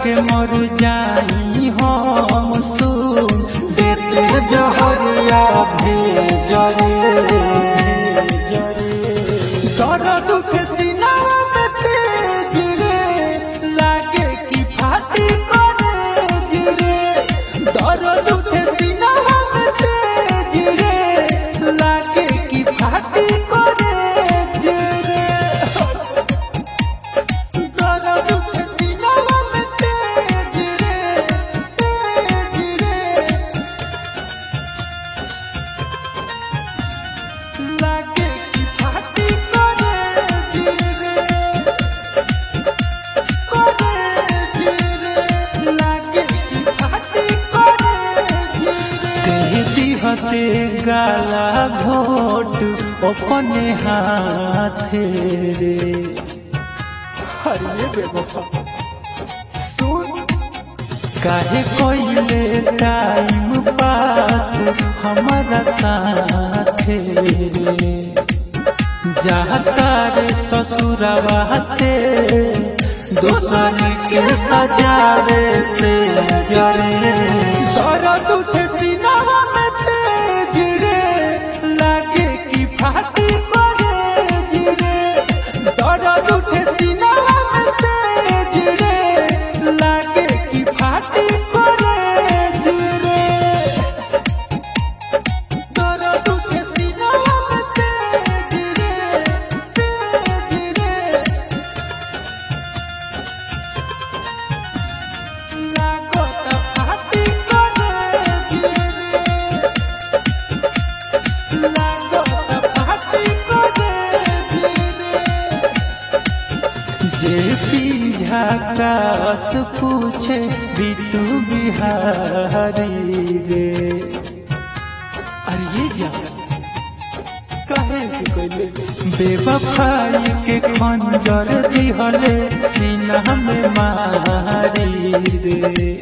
के मर जाई हम सुन देते जहरिया भेजरे दर्द के सीनावा में तेज रे लागे कि फाटी करे रे दर्द के सीनावा में तेज रे लागे कि फाटी करे रे दर्द के सीनावा में तेज रे तेज रे लागे कि फाटी करे रे करे रे लागे कि फाटी करे रे कहती हते गाला घोट अपने हाथे रे हरिये बेवफा सुन काहे कोइले टाइम पास हमारा साथे रे जाता रे ससुरवाते दूसर के सजावे से जरे दर्द उठे सीनावा में तेज रे लागे कि फाटी करे रे दर्द उठे सीनावा में तेज रे लागे कि फाटी करे रे दर्द उठे सीनावा में तेज रे तेज रे लागत फाटी करे रे लागत फाटी करे रे जे झाकास पूछे बिटू बिहारी रे अरे ये जा कहे के कोइले बेवफाई के खंजर दिहले सीना में मारी रे